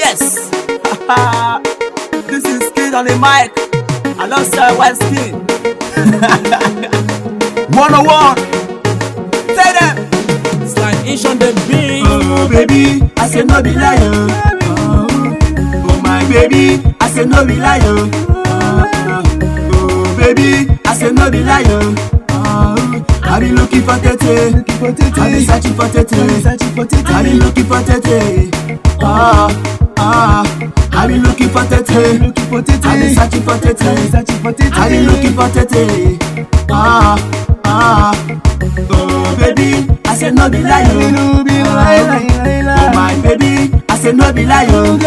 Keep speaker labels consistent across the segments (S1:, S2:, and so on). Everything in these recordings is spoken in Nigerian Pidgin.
S1: Yes. this is Kid on the mic. Alongside West Skin. 101. Say them.
S2: Slide inch on the beat.
S1: Oh baby, I say no be lie oh. Oh my baby, I say no be lie oh. Oh baby, I say no be lie oh. Oh, I be looking for tete, I be searching for tete, I be looking for tete. Ah ah, I be looking for tete, I be searching for tete, I be looking for tete. Ah ah, oh baby, I say no be lie oh. Oh my baby, I say no be lie oh.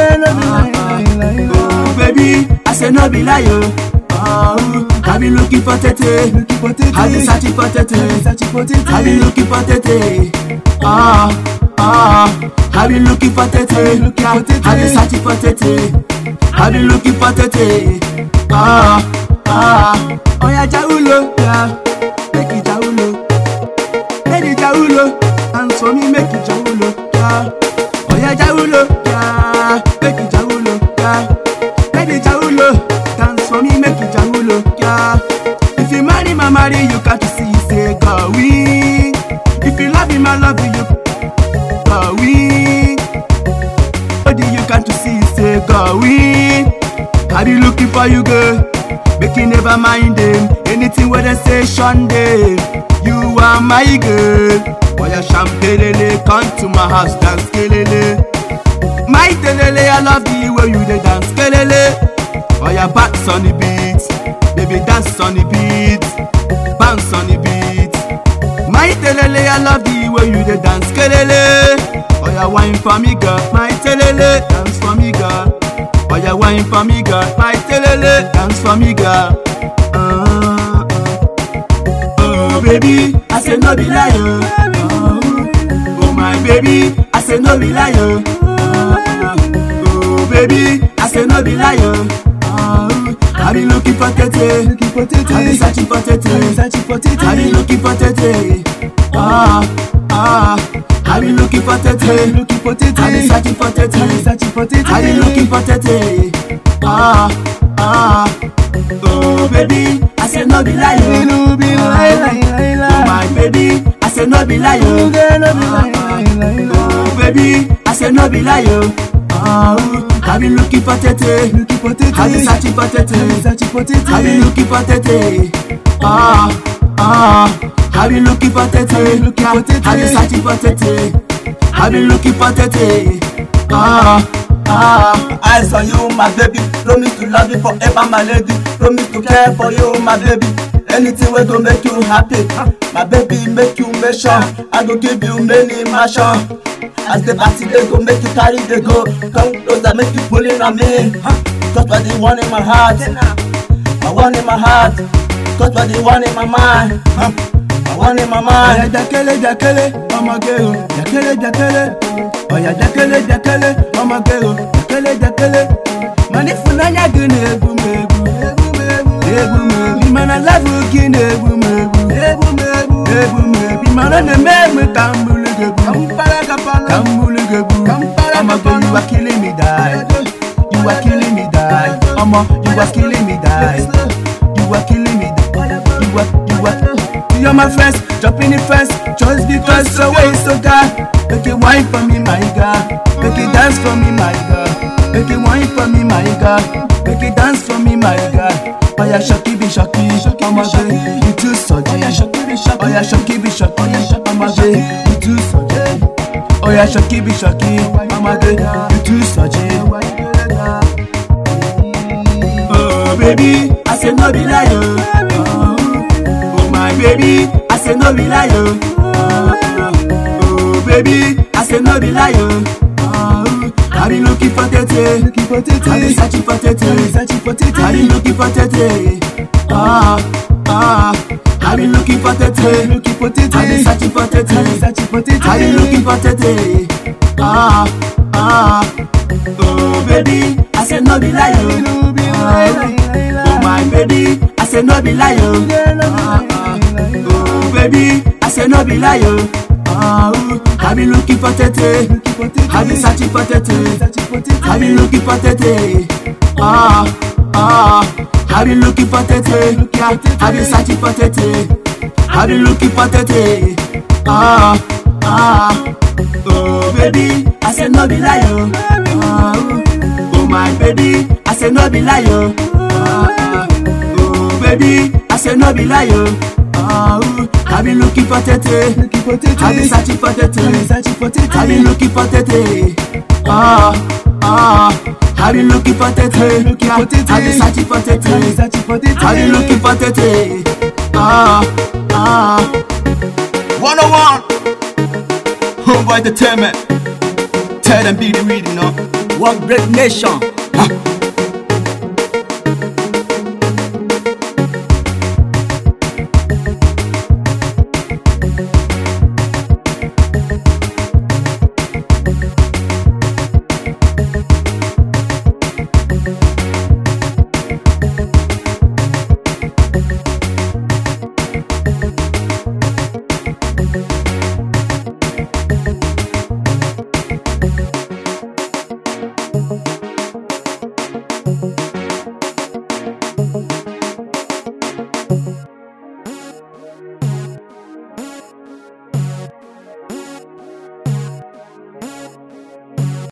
S1: Oh baby, I say no be lie oh. Oh, I be looking for tete, I be searching for tete, I be looking for tete. Ah ah, I be looking for tete, I be searching for tete, I be looking for tete. Ah ah, oh yeah, jaulo, yeah, make it jaulo. Make it jaulo, and for me make it jaulo, yeah. Oh yeah, jaulo, yeah, make it jaulo, yeah. Make it jaulo, dance for me make it jaulo, yeah. If you marry my marry you got to see say go we. If you love him I love you, go we. Body you got to see say go we. I be looking for you girl, make you never mind them. Anything where they say Sunday, you are my girl. Boy, your champagne, come to my house, dance kelele. My telele, I love the way you dey dance kelele. Boy, your back's on the beat, baby dance on the beat, bounce on the beat. My telele, I love the way you dey dance kelele. Oh, your wine for me, girl. My telele, dance for me, girl. Oh, your wine for me, girl. My telele, dance for me, girl. Uh, uh. Oh, baby, I say no be lie, oh. Oh, oh, my baby, I say no be lie, oh. Oh, oh, baby, I say no be lie, oh. Oh, I be looking for tete, I be searching for tete, I be looking for tete. Ah, ah, I be looking for tete, I be searching for tete, I be looking for tete. Ah, ah, oh baby, I say no be lie, oh. Oh my baby, I say no be lie, oh. Oh baby, I say no be lie, oh. Oh, I be looking for tete, I be searching for tete, I be looking for tete. Ah, ah, I be looking for tete, I be searching for tete, I be looking for tete. Ah, ah, eyes on you, my baby. Promise to love you forever, my lady. Promise to care for you, my baby. Anything wey go make you happy, my baby make you make sure. I go give you many mansion. As the party dey go, make you carry dey go. Come closer, make you pull in on me. Cause what the one in my heart, my one in my heart. Cause what the one in my mind, my one in my mind.
S3: Ọ̀yà jákélé jákélé ọmọge o jákélé jákélé ọ̀yà jákélé jákélé ọmọge o jákélé jákélé mani funanya gị na-egbu m egbu egbu m egbu mana lavu gị na-egbu m egbu egbu m egbu egbu m egbu mana na-eme egbe ka m bulu gị egbu ka m bulu gị egbu ọmọge you are killing me die you are killing me die ọmọ you are killing me die you are killing me die you are you are. You're my friends, jump in the fence Just because so way so God Make it wine for me, my God Make it dance for me, my God Make it wine for me, my God Make it dance for me, my God Oh yeah, shocky be shocky Oh my God, you too solid Oh yeah, shocky be shocky Oh yeah, shocky be shocky Oh my God, you too solid Oh yeah, shocky be shocky Oh my God, you too solid
S1: Oh baby, I say no be lie, oh. Oh my baby, I say no be lie, oh. Oh baby, I say no be lie, oh. Oh, I be looking for tete, I be searching for tete, I be looking for tete. Ah ah, I be looking for tete, I be searching for tete, I be looking for tete. Ah ah, oh baby, I say no be lie, oh. Oh my baby, I say no be lie, oh. Oh baby, I say no be lie, oh. Oh, I be looking for tete, I be searching for tete, I be looking for tete. Ah, ah, I be looking for tete, yeah, I be searching for tete, I be looking for tete. Ah, ah, oh baby, I say no be lie, oh. Oh, oh my baby, I say no be lie, oh. Ah, oh baby, I say no be lie, oh. Oh, I be looking for tete, I be searching for tete, I be looking for tete. Ah, ah, I be looking for tete, yeah, I be searching for tete, I be looking for tete. Ah, ah.
S3: 101 Homeboy Entertainment Tell them be the reading, no
S1: One great nation.
S3: Huh.